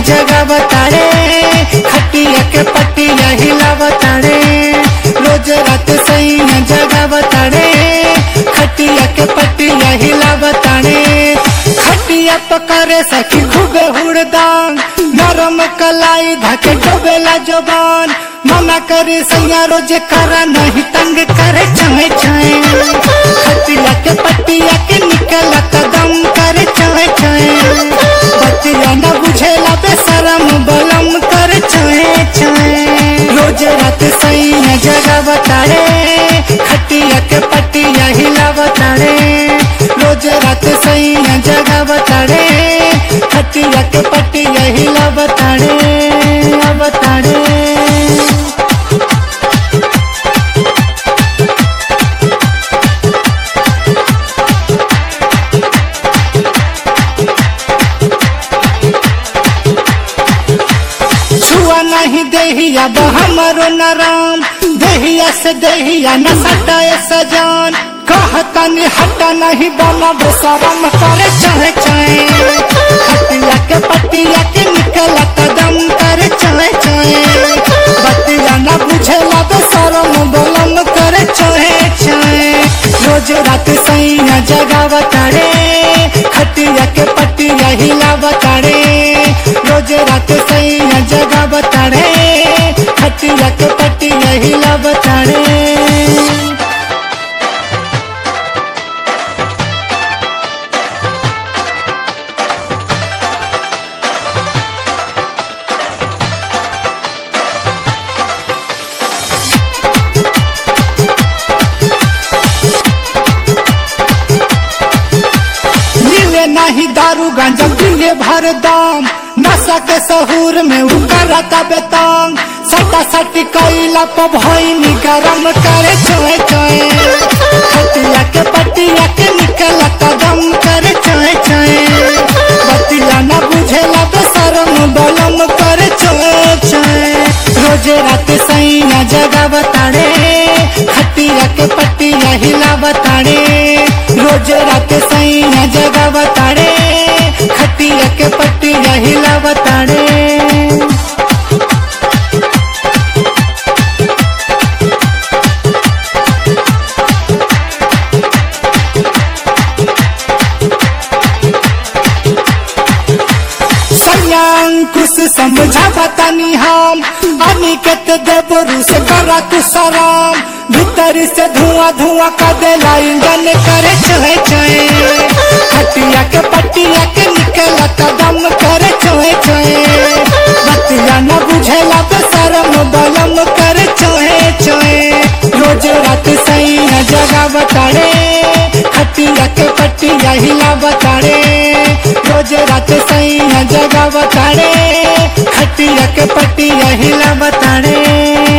जगह बताड़े खटिया के पटिया हिला बताड़े रोज रात सैया जगह बताड़े खटिया के पटिया हिला बताड़े खटिया पकड़े सखी खूबे हुड़दान नरम कलाई धके डोबेला जबान मना करे सैया रोज करा नहीं तंग करे छाए छाए खटिया के पटिया के निकल कदम करे छाए छाए बतिया न बुझेला बेशरम बलम करे छाए छाए रोज रात सैया जगह बताड़े खटिया के पटिया हिला बताड़े रोज रात सैया जगह बताड़े खटिया के पटिया हिला बताड़े बताड़े छुआ नहीं देहिया हमरो नराम देहिया से देहिया न सटाए सजान कहता नि हटा नहीं बना बेसरम करे चाहे चाहे खटिया के पटिया के निकल कदम करे चाहे चाहे बतिया न बुझेला बेसरम बलम करे चाहे चाहे रोज रात सैया जगह बताड़े खटिया के पटिया हिला बताड़े रोज रात सैया जगह बताड़े खटिया के पटिया हिला बताड़े मिले नहीं दारू गांजा पिए भर दाम नशा के सहूर में उकरता बेतांग सटा सटी कैला प भइनी गरम करे चोए चोए खटिया के पटिया के निकल कदम करे चोए चोए बतिया न बुझेला बेशरम बलम करे चोए चोए रोज रात सैया जगह बताड़े खटिया के पटिया हिला बताड़े रोज रात सैया जगह बताड़े खटिया के पटिया हिला बताड़े संयांकुश समझा बतानी हम अनिकेत देवरु से करा तू सराम भीतर से धुआं धुआं का देला इंजन करे चहे चहे खटिया के पटिया के निकल कदम करे चहे चहे बतिया न बुझेला बेशरम बलम करे चहे चहे रोज रात सैया जगह बताड़े खटिया के पटिया हिला बताड़े रोज रात सैया जगह बताड़े खटिया के पटिया हिला बताड़े